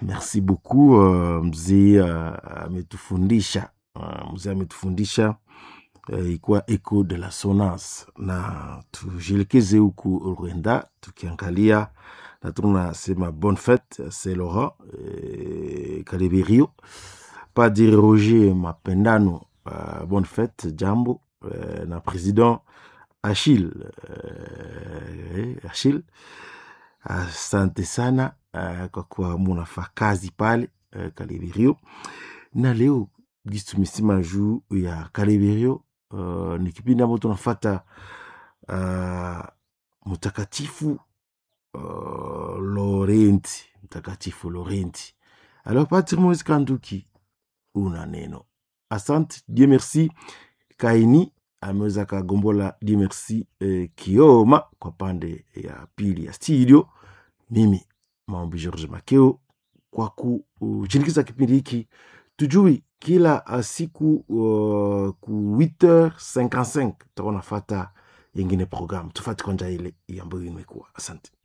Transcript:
merci beaucoup uh, mzee uh, ametufundisha uh, mzee ametufundisha uh, ikuwa echo de la sonance na tujielekeze huku Rwanda tukiangalia na tunasema bonne fête c'est Laurent eh, Kaleberio Padre Roger Mapendano uh, bonne fête jambo uh, na président Achille uh, Achille asante sana uh, kwa kuwa munafaa kazi pale uh, Kaleberio na leo gisi tumesema juu ya Kaleberio uh, ni kipindi ambayo tunafata uh, mtakatifu uh, Laurenti mtakatifu Laurenti alors Patrick Moise Kanduki una neno asante Dieu merci Kaini ameweza kagombola Dieu merci eh, Kioma kwa pande ya pili ya studio mimi maombi George Makeo kwa kushirikiza kipindi hiki tujui kila uh, siku uh, ku 8h55 tutakuwa nafata yengine programu tufati kwanja ile ambayo imekuwa asante